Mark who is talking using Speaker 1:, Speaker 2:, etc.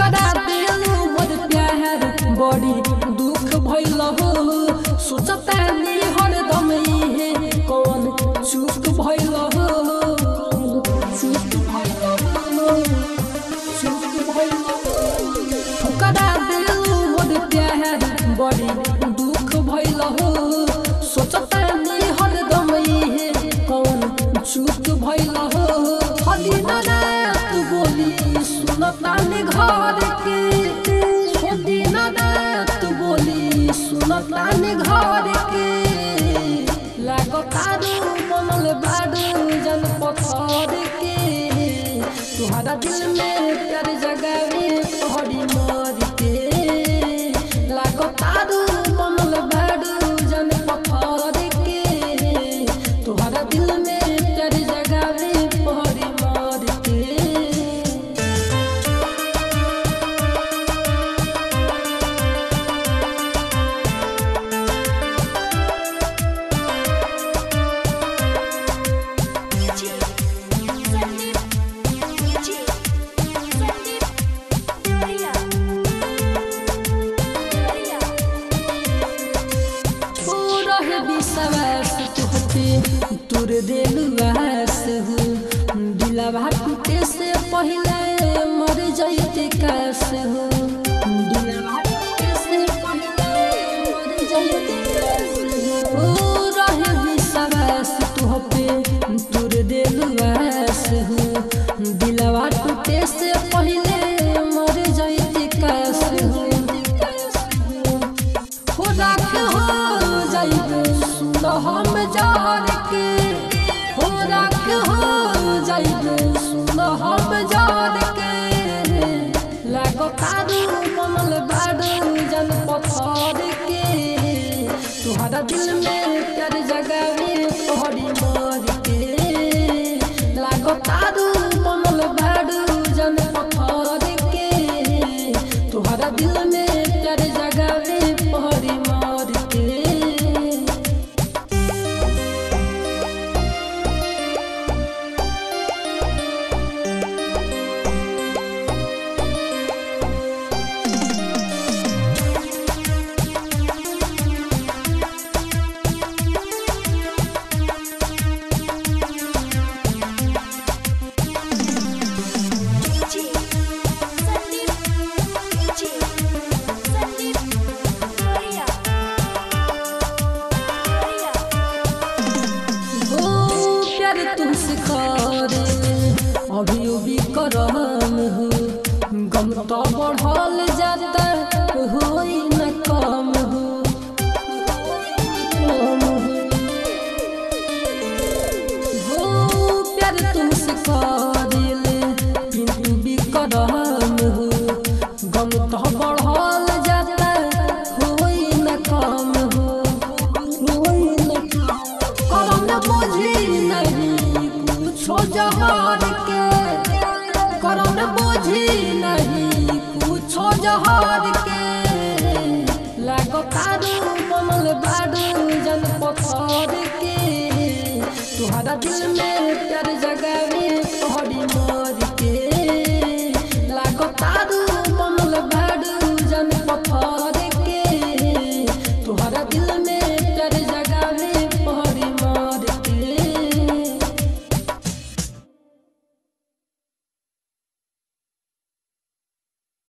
Speaker 1: ठुकरा देलू मोर प्यार बड़ी दुख भइल हो सोचता नी हरदम इहे कौन चूक भइल हो चूक भइल हो चूक भइल हो ठुकरा देलू मोर प्यार बड़ी दुख भइल हो सोचता नी हरदम इहे कौन चूक भइल हो हली ना तू बोली सुनता ने घर के छोड़ी ना तू बोली सुनता ने घर के लागतारू बनल बारू जन पत्थर के तुहरा दिल में प्यार जगावे तोहरी मर के लागतारू बनल बारू जन पत्थर के तुहरा दिल में प्यार जगावे तोहरी मर के
Speaker 2: DJ Sandeep DJ Sandeep Gloria Gloria
Speaker 1: पूरा है विश्वास तुहते तुर दिलवास हो दिलवा टूटे से पहले मर जाइते कैस हो दिलवा टूटे से पहले मर जाइते कैस हो पूरा है विश्वास तुहते तुर दिलवास हो दिलवा टूटे से पहले मर जाइते कैस हो हो राख हो जाइबे सुन हम जार के हो राख हो जाइबे सुन हम जार के लागो तारू कमल बारू जन पत्थर के तुहरा दिल में प्यार जगावे तोहरी मर के लागो तारू कमल बारू जन पत्थर के तुहरा दिल में प्यार जगावे तोहरी मर के
Speaker 2: DJ Sandeep DJ Sandeep Gloria Gloria
Speaker 1: हो प्यार तुमसे करे अभी अभी करम हो गम तो बढ़ल जाता होई न कम हो कम हो। हो प्यार तुमसे करे किंतु भी करम हो गम तो बढ़ल जाता होई न कम हो होई न कम करम न बुझी नहीं कुछो जहर के करम न बुझी नहीं कुछो जहर के लागो तारू बनल बारू जन पत्थर के तुहरा दिल में